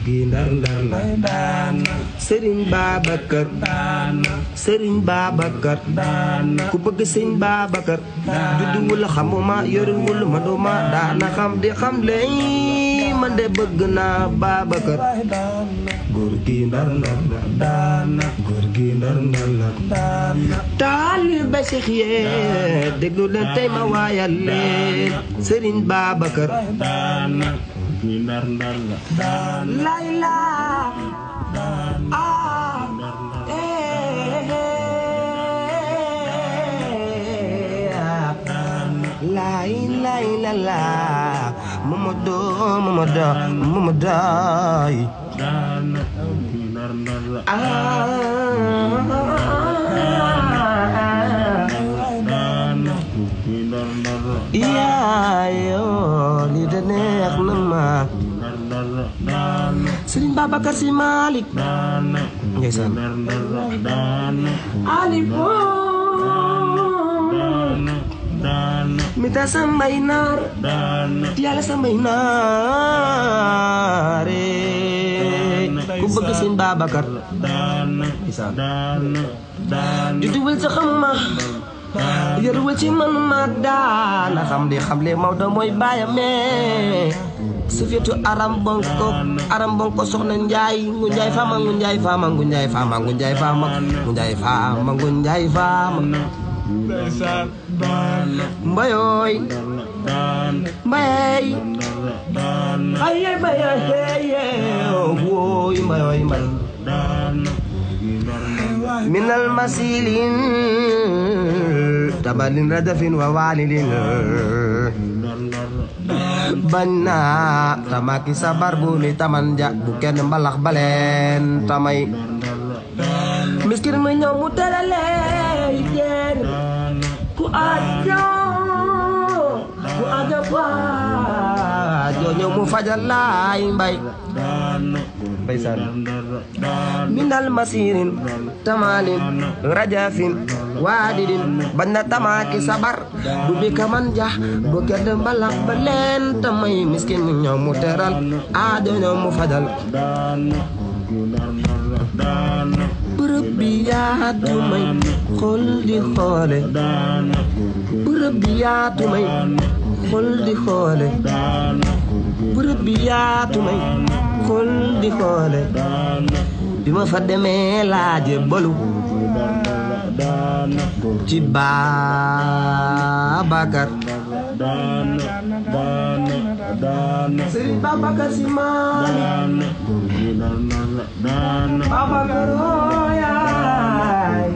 gi ndar ndar la daana sëriñ Babacar daana sëriñ Babacar daana ku bëgg sëñ Babacar judduwul xamuma yorewul manuma daana xam di xam lay man de bëgg naa Babacar ay daana góor gi ndar ndar la daana góor gi ndar ndar la daana taalibe Seex yee déglu leen tey ma waayal leen sëriñ Babacar ay daana gi ndar ndar la daana layla daana ah lay lay la la Mamadou Mamadou Mamadou daana gi ndar ndar la daana gi ndar ndar la yaayoo li de neex na ma ndar ndar la daana Sëriñ Babacar Si Malik daana ndeysaan ndar ndar la daana Ali daana daana mi ta sambay naar daana ti yàlla sambay naare ku bëgg Sëriñ Babacar daana ndeysaan daana daana judduwul sa xamuma yaruwul ci manuma daana xam li xam le Maodo mooy baayam mais su fetu aram bonko aram bonko soxna njaay ngu njaay faama ngu njaay faama ngu njaay faama ngu njaay faama ngu njaay faama ngu njaay faama ndeysaan daana mbayooy daana mbayey daana aye mbayooy heye wooy mbayooy mbay daana minal masilin tabalin radafin wa walidin bañ naa tamaki sabar bu ni tamanja bu kenn mbalax baleen tamay miskin mu ñëw mu terale jeen ku ajo ku ajo ku ajo ñëw mu fajal laay mbay baysan minal masirin tamalin rajafin waadidin bañ na tamaki sabar bu bi kamanja bu kenn mbalax baleen tamay miskin mu ñëw mu teral ajo ñëw mu fajal bërëb bi yaatu may xol di xoole bërëb bi yaatu may xol di xoole bërëb bi yaatu may xol di xoole bi ma fa demee laaje balu ci Babacar Sëriñ Babacar Si Maalik Babacar ooyaay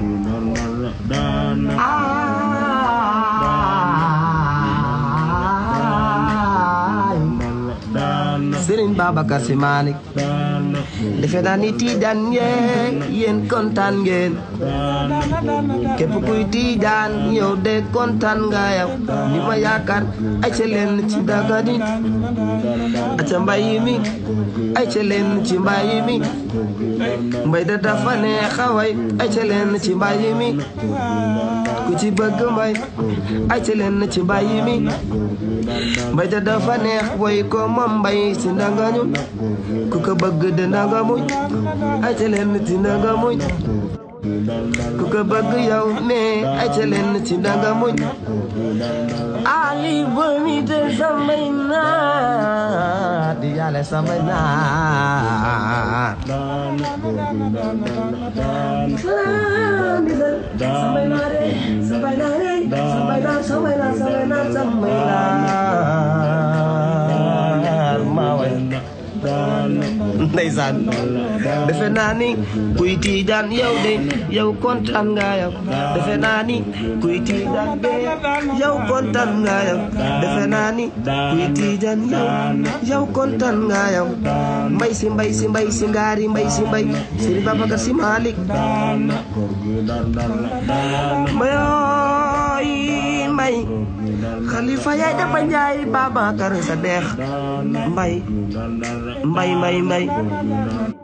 aay Sëriñ Babacar Si Maalik defe naa ni tiijaan ngeen yéen kontaan ngeen képp kuy tiijaan yow de kontaan nga yow li ma yaakaar ay ca leen ci dagani aca mbay mi ay ca leen ci mbay mi mbay da dafa neex a way ay ca leen ci mbay mi ku ci bëgg mbay ay ca leen ci mbay mi mbay da dafa neex way ko moom mbay si ndangañu ku ko bëgg de ndanga muñ ay ca leen ci ndanga muñ ku ko bëgg yow ne ay ca leen ci ndanga muñ ali bomi de samay naat di yàlla samay naat samay naat samay naat samay naat samay naat samay naat samay naat maa way ndeysaan defe naa ni kuy tiijaan yow de yow kontaan nga yow defe naa ni kuy tiijaan de yow kontaan nga yow defe naa ni kuy tiijaan yow yow kontaan nga yow mbay si mbay si mbay si ngaari mbay si mbay Sëriñ Babacar Si Maalik mbayooy mbay xalifa yaay dafa njaay Babacar sa deex mbay mbay mbay mbay